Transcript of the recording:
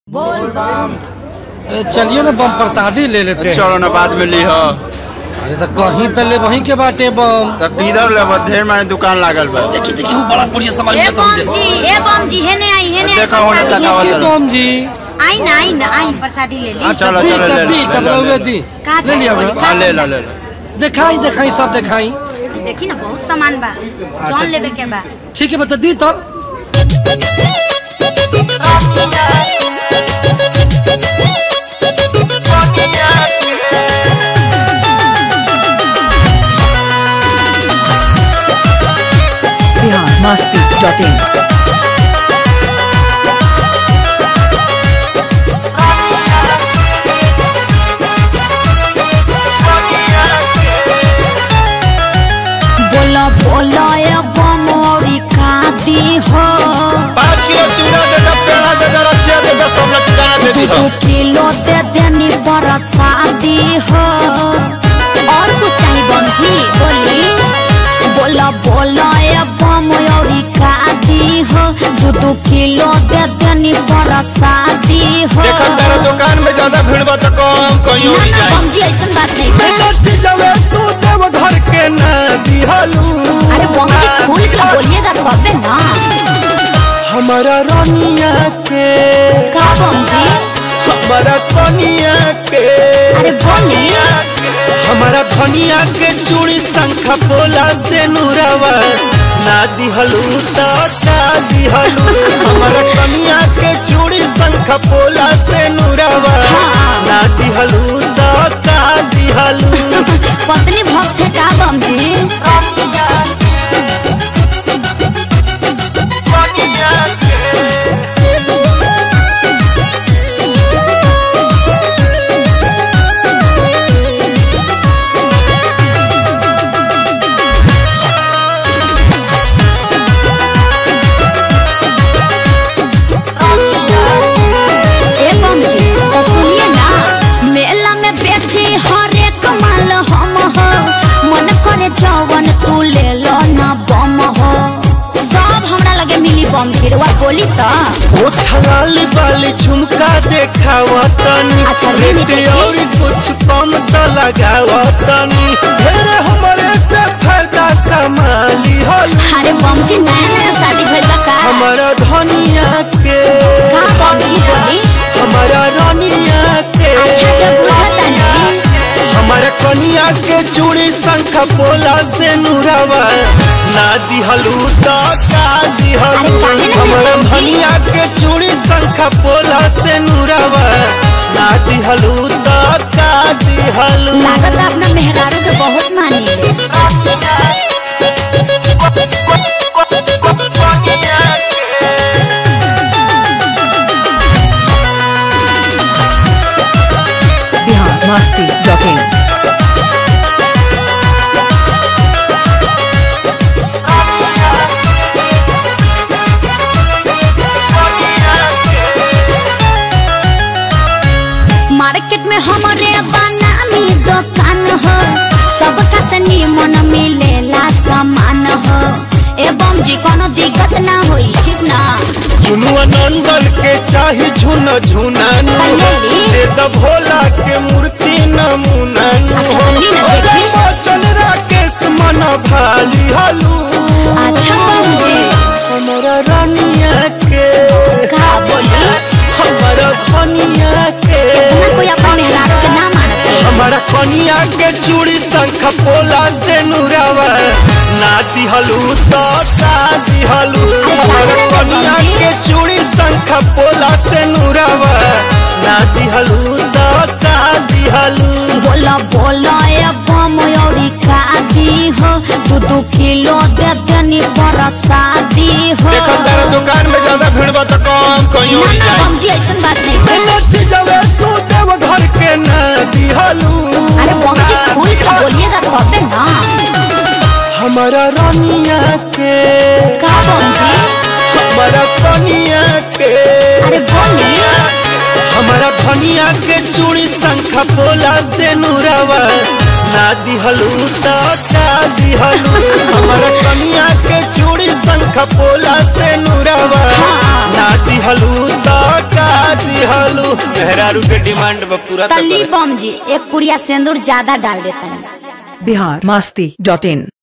बोल बम अरे चलिए ना बम प्रसादी ले लेते हैं चलो ना बाद में ली हो अरे तो कहीं तो ले वहीं के बाटे बम तब किधर लेब ढेर माने दुकान लागल बा देखी देखी वो बड़ा बढ़िया सामान ए मिलता बम मुझे जी ए बम जी हेने आई हेने आई देखो होने प्रसादी। तक आवाज के बम जी आई ना आई ना आई प्रसादी ले ली अच्छा चलो, दी चलो, तब ले दी लो, तब ले लो, रहुए ले लो। दी का ले लिया चाहिए? बा। हाँ ले लो ले लो दिखाई दिखाई सब दिखाई देखी ना बहुत सामान बा जौन लेवे के बा ठीक है बता दी तब biharmasti.in बोलो बोलो ए बम औरी का दी हो पाँच किलो चूड़ा दे दो पेड़ा दे दो रचिया दे दो सब लचकाना दे दो दी दो किलो दे देनी बरसादी हो और कुछ चाहिए बम जी बोली बोलो बोलो ए बम औरी का दी हो दो दो किलो दे देनी बरसादी हो देखन तेरा दुकान में ज्यादा भीड़ बा तो कम कहीं और ही ना, ना, जाए बम जी ऐसन बात नहीं है जवे तू देव घर के ना दिहलू अरे बम जी खोल के बोलिएगा तबे ना हमारा रानिया के का बम जी हमारा कनिया के अरे बोली हमारा धनिया के चूड़ी शंख पोला से नूरावा ना दिहलू तो का दिहलू हमारा कनिया के चूड़ी शंख पोला से नूरावा ना दिहलू तो का दिहलू पत्नी भक्त है का बम जी ए बम जी तो सुनिए ना मेला में बेची हर एक माल हम हो मन करे जवन तू ले लो ना बम हो सब हमरा लगे मिली बम जी रुआ बोली तो उठलाली वाली झुमका देखावा तनी अच्छा, ये नहीं रेट देखी। और कुछ कम तो लगावा तनी ढेरे हमारे से फायदा कमाली हलू अरे बम जी नया नया शादी भइल बा का हमारा धनिया के का बम जी बोली हमारा रानिया के अच्छा अच्छा बुझता नहीं हमारा कनिया के चूड़ी शंख पोला से नूरावा ना दिहलू तो का दिहलू अरे काहे ना हमारा दिहलू जी? धनिया के चूड़ी शंख पोला से नूरावा ना दिहलू तो का दिहलू लागत अपना मेहरारू के बहुत मानी biharmasti.in मार्केट में हमारे बनामी दुकान हो सबका से निमन मिलेला सामान हो एवं जी कोनो दिक्कत ना होई ठीक ना झुनुआ नंदन के चाही झुन झुनानु कल्याणी। दे द भोला के मूर्ति नमुनानु अच्छा, तो ली ना देखी। बचन राकेश मन भाली हलू अच्छा बहू जी हमारा रानिया के का बोली हमारा कनिया के इतना कोई अपने मेहरारू के ना मानते हमारा कनिया के चूड़ी शंख पोला से नूरावा ना दिहलू तो का दिहलू हमारा कनिया के चूड़ी शंख पोला से नूरावा ना दिहलू तो का दिहलू बोला बोला ए बम औरी का दी हो दू दू किलो दे देनी बरसादी हो देखो तेरा दुकान में ज्यादा भीड़ बा तो कम कहीं और ना ही ना जाए बम जी ऐसन बात नहीं है नच जवे तू देव घर के ना दिहलू अरे बम जी खोल के बोलिएगा तबे ना हमारा रानिया के का बम जी हमारा कनिया के अरे बोली हमारा धनिया के चूड़ी शंख पोला से नूरावा ना दिहलू तो का दिहलू हमारा कनिया के चूड़ी शंख पोला से नूरावा ना दिहलू तो का दिहलू मेहरारू के डिमांड बा पूरा तो तली करे। बम जी एक पुड़िया सिंदूर ज्यादा डाल देता है बिहार मस्ती डॉट इन